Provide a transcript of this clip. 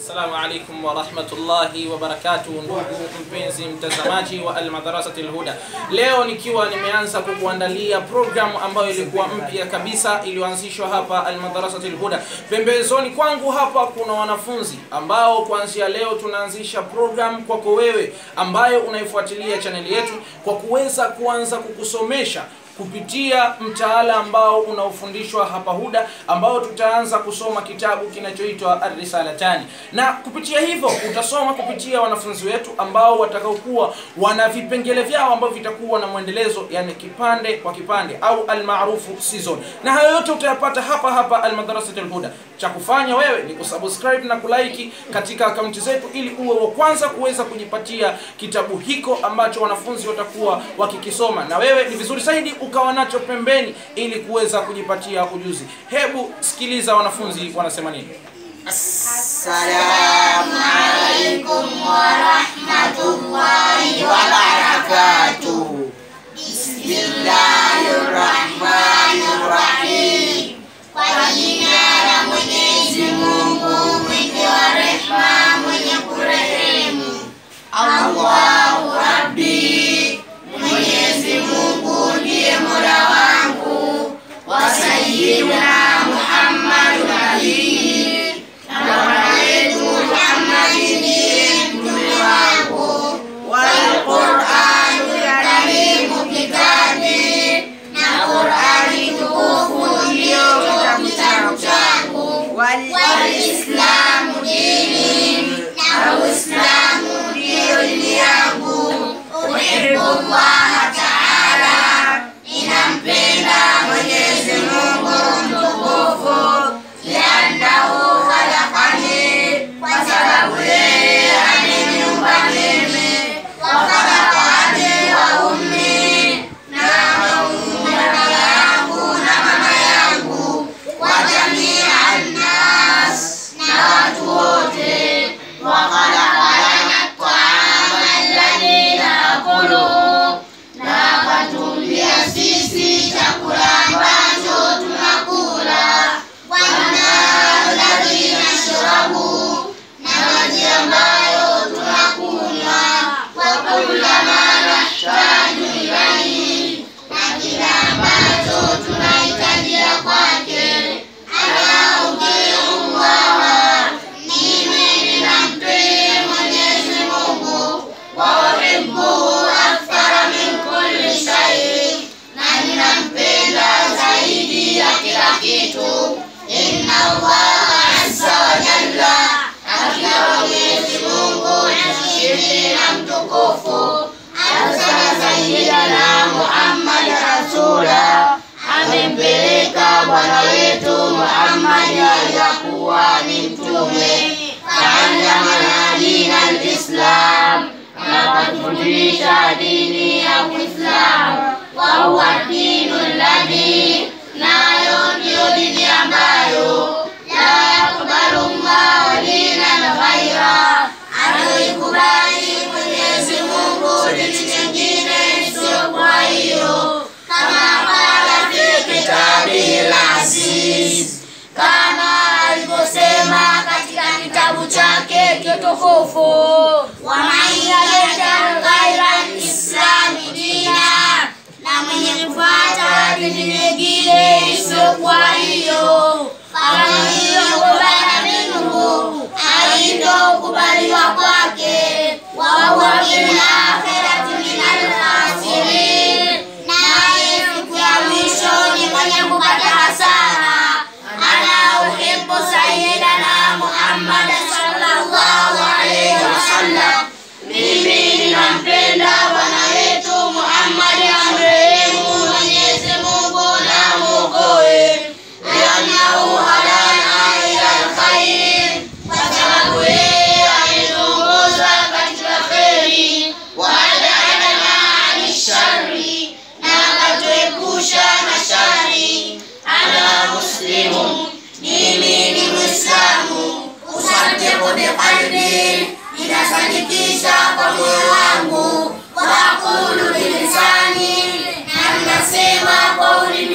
Assalamu alaikum wa rahmatullahi wa barakatuh, ndugu mpenzi mtazamaji wa Almadrasati Alhuda. Leo nikiwa nimeanza kukuandalia programu ambayo ilikuwa mpya kabisa iliyoanzishwa hapa Almadrasati Alhuda. Pembezoni kwangu hapa kuna wanafunzi ambao kuanzia leo tunaanzisha programu kwako wewe ambayo unaifuatilia chaneli yetu kwa kuweza kuanza kukusomesha kupitia mtaala ambao unaofundishwa hapa Huda, ambao tutaanza kusoma kitabu kinachoitwa Ar-Risalatani, na kupitia hivyo utasoma kupitia wanafunzi wetu ambao watakaokuwa wana vipengele vyao ambavyo vitakuwa na mwendelezo, yani kipande kwa kipande au almaarufu season, na hayo yote utayapata hapa hapa Almadrasat Alhuda. Cha kufanya wewe ni kusubscribe na kulike katika akaunti zetu, ili uwe wa kwanza kuweza kujipatia kitabu hiko ambacho wanafunzi watakuwa wakikisoma, na wewe ni vizuri zaidi ukawa nacho pembeni ili kuweza kujipatia ujuzi. Hebu sikiliza wanafunzi wanasema nini. Assalamu alaikum warahmatullahi wabarakatuh. Bismillahirrahmanirrahim. Kwa jina la Mwenyezi Mungu mwingi wa rehema mwenye kurehemu. Allahu Rabbi, Mwenyezi Mungu ndiye mola wangu wa sayyidina Muhammad nabii na bwana wetu Muhammad ndiye mtume wangu wal Qur'anul karimu kitabi na Qur'ani tukufu ndiyo kitabu changu wal Islamu dini na Uislamu ndiyo dini yangu uhibbullaha ta'ala ninampenda Mwenyezi Mungu mtukufu liannahu khalaqani kwa sababu yeye ameniumba mimi wa khalaqa abi wa ummi na ameumba baba yangu na mama yangu wa jamia nnas na watu wote wa khalaqa lana at-ta'ama alladhi naakuluhu na akatumbia sisi chakula ambacho tunakula wanalladhi nashrabu na maji ambayo tunakunywa wakullama nahtaju ilaihi na kila ambacho tunahitajia kwake ala utiu llaha mimi ninamtii Mwenyezi Mungu wa uhibbuhu akthara min kulli shay na ninampenda zaidi ya kila kitu inna allaha azza wa jalla hakika Mwenyezi Mungu mshindi na mtukufu arsala sayyidina Muhammad rasula amempeleka bwana wetu Muhammad aliyakuwa ni mtume faallamana dina alislam akatufundisha dini ya Uislamu wa huwa dinu alladhi nayo ndiyo dini ambayo la yakbalu llahu dinan ghaira anaikubali Mwenyezi Mungu dini nyingine isiyokuwa hiyo kama qala fi kitabihi al-aziz kama alivyosema katika kitabu chake kitukufu wa man yabtaghi ghaira al-islami dina na mwenye kufuata dini nyingine isiyokuwa hiyo kama hiyo kubala minhu haitokubaliwa kwake wa huwa fil akhirati minal khasirin naye siku ya mwisho ni mwenye kupata hasara ana uhibbu sayyidana Muhammad sallallahu alayhi wasallam mimi ninampenda bwana wetu Muhammad amrehemu Mwenyezi Mungu na muokoe liannahu hadana ila alkhair kwa sababu yeye ametuongoza katika kheri waadana ani shari na akatuepusha na shari ana muslimu mimi ni mwislamu usaddiqu biqalbi ninasadikisha kwa moyo wangu wa aqulu bilisani na ninasema kwa ulimi